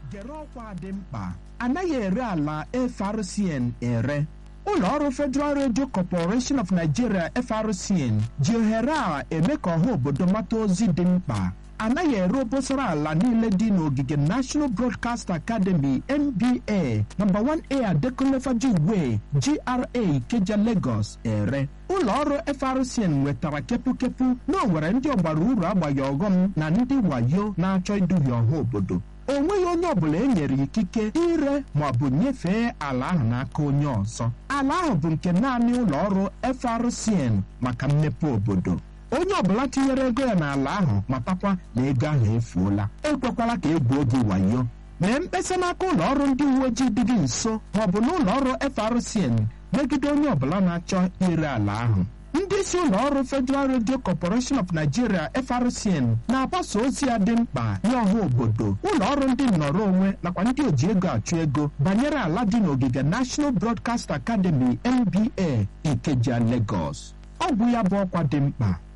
gere ọkwa dị mkpa anaghị ere ala FRCN ere ụlọ ọrụ Federal Radio Corporation of Nigeria FRCN ji ohere a eme ka ọha obodo mata ozi dị mkpa anaghị ere obosara ala niile dị n'ogige National Broadcast Academy NBA nọmba 1A Adekunle Fajuyiwe GRA Ikeja Lagos ere ụlọ ọrụ FRCN nwetara kepukepu na o nwere ndị ọgbara uru agbaghị ọghọm na ndị wayo na-achọ iduhie ọha obodo o nweghị onye ọbụla e nyere ikike ire ma ọ bụ nyefee ala ahụ n'aka onye ọzọ ala ahụ bụ nke naanị ụlọ ọrụ FRCN maka mmepe obodo onye ọbụla tinyere ego ya n'ala ahụ matakwa na ego ahụ efuola ekwekwala ka egwu oge wayo mee mkpesa n'aka ụlọ ọrụ ndị uwe ojii dị gị nso ma ọ bụ n'ụlọ ọrụ FRCN megide onye ọbụla na-achọ ire ala ahụ ndị isi ụlọ ọrụ Federal Radio Corporation of Nigeria FRCN na-agbasa ozi ya dị mkpa nye ọha obodo ụlọ ọrụ ndị nnọrọ onwe nakwa ndị oji ego achụ ego banyere ala dị n'ogige National Broadcast Academy NBA Ikeja Lagos ọ bụ ya bụ ọkwa dị mkpa